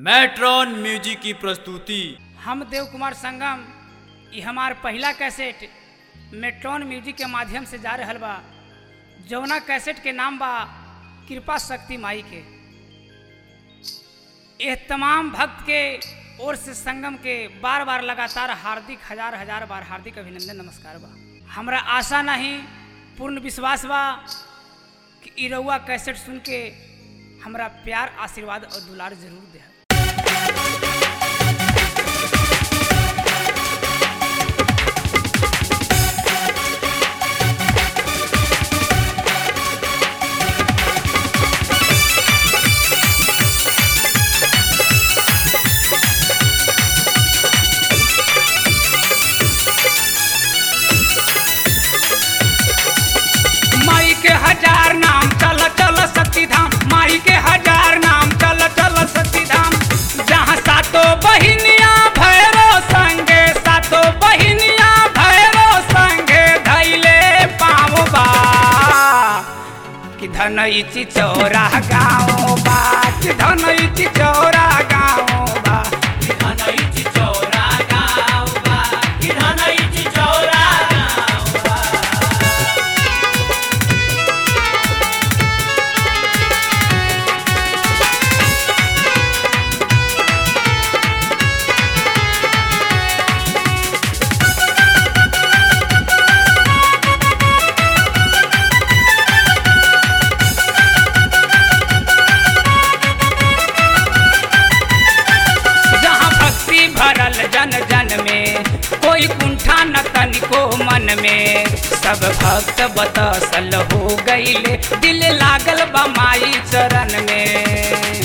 matron music की प्रस्तुति हम देव कुमार संगम ये हमार पहला कैसेट मेट्रॉन म्यूजिक के माध्यम से जा रहल बा जौना कैसेट के नाम बा कृपा शक्ति माई के यह तमाम भक्त के ओर से संगम के बार बार लगातार हार्दिक हजार हजार बार हार्दिक अभिनंदन नमस्कार बा हमरा आशा नहीं पूर्ण विश्वास बा कि इ रउआ कैसेट सुन के हमरा प्यार आशीर्वाद और दुलार जरूर दे माई के हजार नाम चल चल सती धाम माई के हजार नाम चल चल सती धाम जहाँ सातो बहिनिया भैरो संगे सातो बहिनिया भैरो संगे धैले पाँव बा कि धनैची चौरा गाँव बा कि धनैची चौरा गाँव बा जहाँ भक्ति भरल जन जन में कोई कुंठा न तनिको मन में सब भक्त बतसल हो गईले दिल लागल बा माई चरण में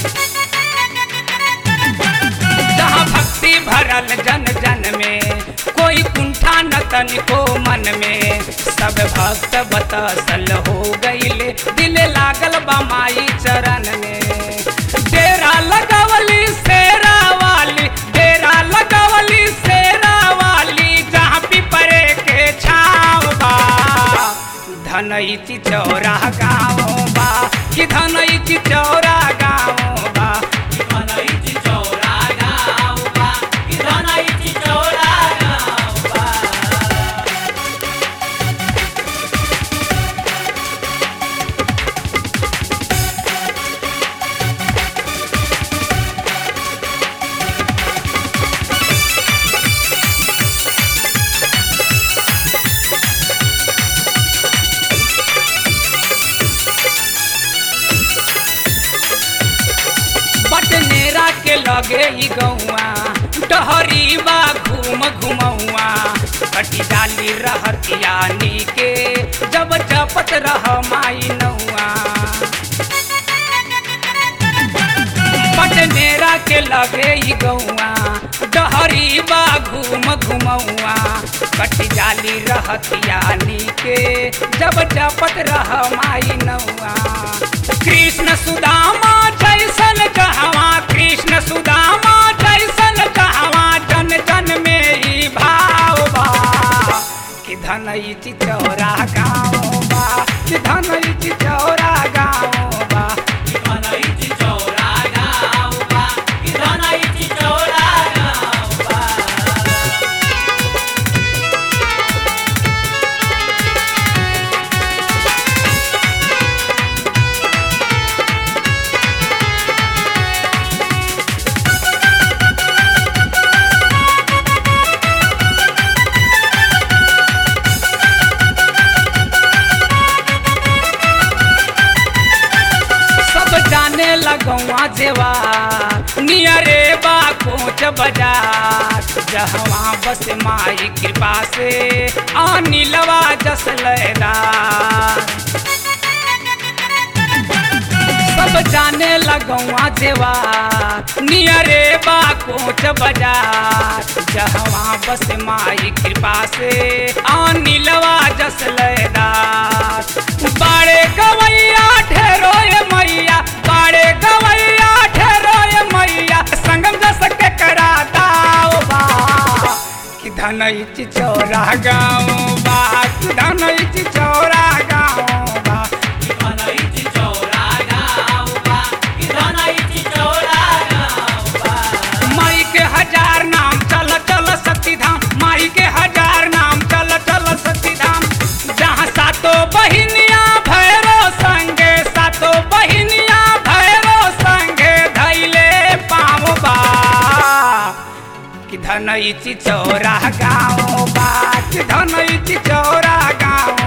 जहाँ भक्ति भरल जन जन में कोई कुंठा न तनिको मन में सब भक्त बतसल हो गईले दिल लागल बा माई चरण में डेरा लगवली शेरा वाली डेरा लगवली शेरा वाली जहाँ पिपरे के छाव बा धनैची चौरा गाँव बा कि धनैची चौरा गाँव बा बटनेरा के लगे ई गौआ डहरी बा घूम घुमौआ कटी डाली रहतियानी के जब जपत रह माई नौआ पटनेरा के लगे ई गौआ डहरी बा घूम घुमौआ कटी जाली रहतियानी के जब जपत रह माई नौआ कृष्ण सुदामा जैसन कहवा कृष्ण सुदामा जैसन कहवा जन जन में ही भाव बा कि धनैची चौरा गाँव बा कि धनैची चौरा गाँव बा सब जाने लगौआ जेवा नियरे बा कोच बाजार जहवा बस माई कृपा से अनिलवा जस लैला सब जाने लगौआ जेवा नियरे बा कोच बाजार जहवा बस माई कृपा से अनिलवा जस लैदार बाड़े गवैया ठहरो ये मैया बाड़े गवैया ठहरो ये मैया संगम जस के करा दाओ बा कि धनैची चौरा गाँव बा कि धनैची चौरा गाँव बा चौरा गाँव बा धनई चिचौरा गाँव बात धनई चिचौरा गाँव